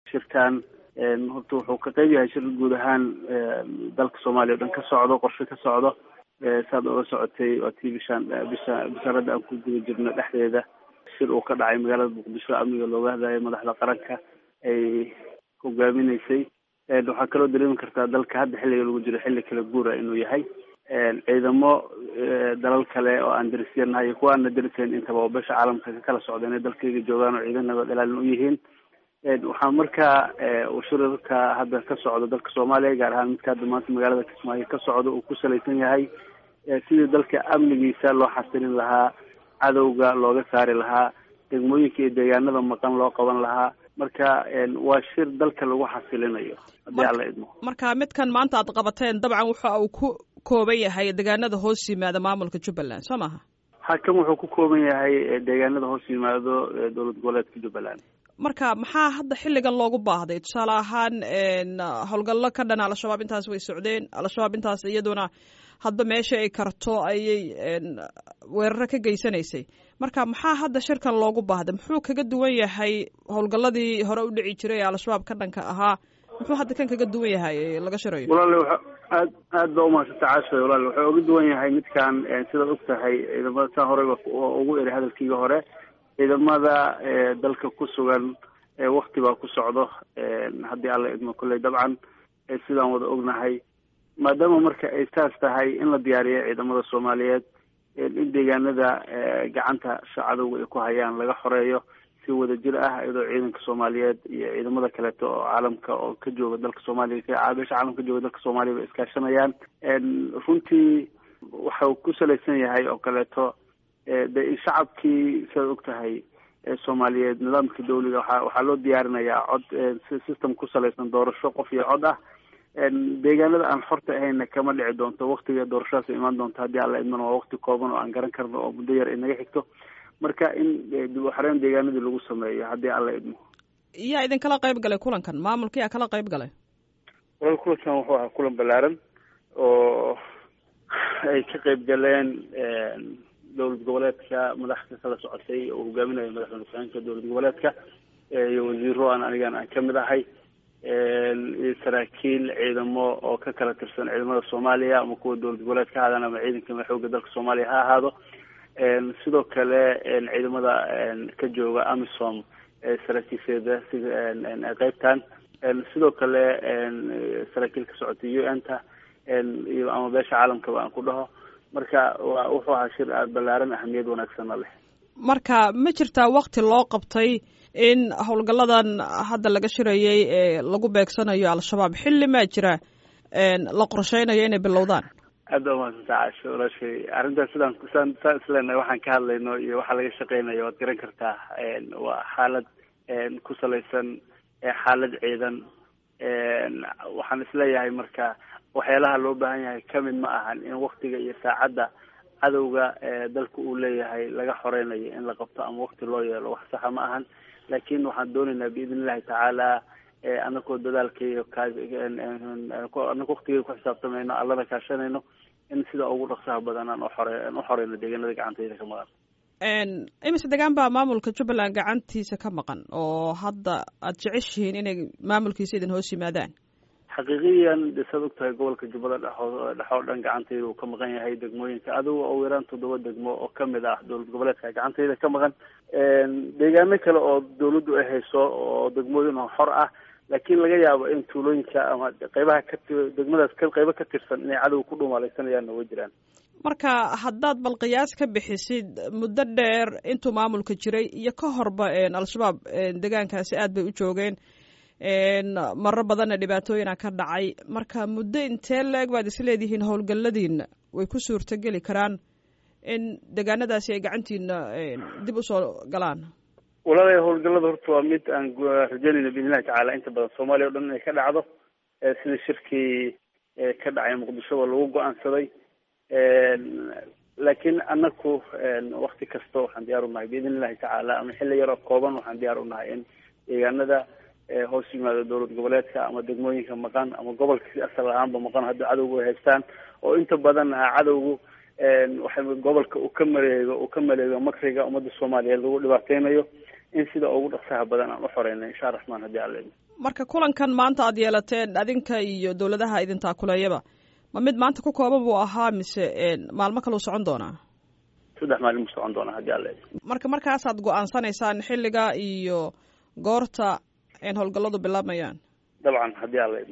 shirkan horta wuxuu ka qeyb yahay shir guud ahaan dalka soomaaliya o dhan ka socdo qorshe ka socdo saad oga socotay waa tii bishaan bisha bishaarada aan ku guda jirno dhexdeeda shir uu ka dhacay magaalada muqdisho amniga looga hadlayo madaxda qaranka ay hogaaminaysay waxaa kaloo dareemi kartaa dalka hadda xilliga lagu jiro xilli kala guura inuu yahay ciidamo dalal kale oo aan darisyanahay iyo kuwa aana darisayn intaba oo besha caalamka ka kala socda inay dalkayga joogaan oo ciidan nabad ilaalin u yihiin waxaa markaa uu shirarka hadda ka socdo dalka soomaaliya gaar ahaan midka hadda maanta magaalada kismaayo ka socdo uu ku salaysan yahay sidii dalka amnigiisa loo xasilin lahaa cadowga looga saari lahaa degmooyinka iyo deegaanada maqan loo qaban lahaa marka waa shir dalka lagu xasilinayo haddii alla idmo marka midkan maanta aad qabateen dabcan waxa uu ku kooban yahay deegaanada hoos yimaada maamulka jubbaland soo maha hakan wuxuu ku kooban yahay deegaanada hoos yimaado dowlad goboleedka jubbaland marka maxaa hadda xilligan loogu baahday tusaale ahaan howlgallo ka dhan al-shabaab intaas way socdeen al-shabaab intaas iyaduna hadba meesha ay karto ayay weeraro ka geysanaysay marka maxaa hadda shirkan loogu baahday muxuu kaga duwan yahay howlgalladii hore u dhici jiray ee al-shabaab ka dhanka ahaa muxuu hadda kan kaga duwan yahay laga shirayo walaale wa aad aad ba umahadsanta caashay walaale wuxuu uga duwan yahay midkan sidaad og tahay ciidamada saa horeyba ugu eri hadalkiiga hore ciidamada dalka ku sugan wakti baa ku socdo haddii alla idmo kolley dabcan sidaan wada ognahay maadaama marka ay saas tahay in la diyaariyo ciidamada soomaaliyeed in deegaanada gacanta shacadowga ay ku hayaan laga xoreeyo si wada jir ah iyadoo ciidanka soomaaliyeed iyo ciidamada kaleeto oo caalamka oo ka jooga dalka soomaaliya beesha caalamka ka jooga dalka soomaaliya bay iskaashanayaan runtii waxau ku salaysan yahay oo kaleeto de in shacabkii sidaad og tahay soomaaliyeed nidaamka dawliga waa waxaa loo diyaarinayaa cod system ku salaysan doorasho qof iyo cod ah deegaanada aan xorta ahayna kama dhici doonto waktiga doorashadaas imaan doonto haddii alla idmana waa wakti kooban oo aan garan karno oo muddo yar ay naga xigto marka in dib u xareyn deegaanadii lagu sameeyo haddii alla idmo yaa idinkala qayb galay kulankan maamulka yaa kala qayb galay walal kulankan wuxuu ahaa kulan ballaaran oo ay ka qayb galeen dowlad goboleedka madaxda kala socotay oo hogaaminaya madaxweyne ku-xigeenka dowlad goboleedka iyo wasiiro aan anigan aan kamid ahay iyo saraakiil ciidamo oo ka kala tirsan ciidamada soomaaliya ama kuwa dowlad goboleed ka ahaadaan ama ciidanka xooga dalka soomaaliya ha ahaado sidoo kale ciidamada ka jooga amisom saraakiisheeda sida qeybtan sidoo kale saraakiil ka socotay u n ta iyo ama beesha caalamkaba aan ku dhaho marka wa wuxuu ahaa shir aada ballaaran ahamiyad wanaagsanna leh marka ma jirtaa wakti loo qabtay in howlgalladan hadda laga shirayay ee lagu beegsanayo al-shabaab xilli maa jira la qorsheynayo inay bilowdaan aad baa umahadsanta caasho walaashay arrintaas sidaan saan saan isleenahay waxaan ka hadlayno iyo waxaa laga shaqeynayo waad garan kartaa waa xaalad ku salaysan xaalad ciidan waxaan isleeyahay marka waxyaalaha loo baahan yahay kamid ma ahan in waktiga iyo saacadda cadowga dalka uu leeyahay laga xoreynayo in la qabto ama wakti loo yeelo wax saxa ma ahan laakin waxaan doonaynaa biidn illahi tacaala anakoo dadaalkaiyo anako waktigeeda ku xisaabtamayno allana kaashanayno in sida ugu dhaqsaha badan aan uxore aan uxoreyno deegaanada gacantayda ka maqan imise degaan baa maamulka jubbaland gacantiisa ka maqan oo hadda aada jeceshihiin inay maamulkiisa idin hoos yimaadaan xaqiiqiyan de saad og tahay gobolka jubbada dhexoo dhex oo dhan gacantayda uu ka maqan yahay degmooyinka adigo oo yaraan toddoba degmo oo kamid ah dowlad goboleedka gacantayda ka maqan deegaano kale oo dawladdu ay hayso oo degmooyin oo xor ah laakiin laga yaabo in tuulooyinka ama qeybaha ka degmadaas qeybo ka tirsan inay cadow ku dhumaaleysanayaanna way jiraan marka haddaad bal qiyaas ka bixisid muddo dheer intuu maamulka jiray iyo ka horba al-shabaab deegaankaasi aad bay u joogeen maro badanna dhibaatooyina ka dhacay marka muddo intee la-eg baad isleedihiin howlgalladiina way ku suurtogeli karaan in deegaanadaasi ay gacantiina dib usoo galaan walaalay howlgallada horta waa mid aan rajeynayno biidnillahi tacaala inta badan soomaaliya o dhan inay ka dhacdo sida shirkii ka dhacay muqdishoba lagu go-aansaday laakiin anaku wakti kasta waxaan diyaar unahay biidn illahi tacaala ama xilli yaroo kooban waxaan diyaar unahay in deegaanada hoos yimaado dowlad goboleedka ama degmooyinka maqan ama gobolka si asal ahaanba maqan haddii cadowgu ay haystaan oo inta badan ah cadowgu waxa gobolka uu ka maleego uu ka maleego makriga ummadda soomaaliyeed lagu dhibaateynayo in sida ugu dhaqsaha badan aan uxoreyna insha raxmaan haddii alla marka kulankan maanta aad yeelateen adinka iyo dowladaha idin taakuleeyaba ma mid maanta ku kooban buu ahaa mise maalmo kaleu socon doonaa saddex maalin buu socon doonaa haddii alle marka markaasaad go-aansanaysaan xilliga iyo goorta howlgalladu bilaabmayaan dabcan haddii alle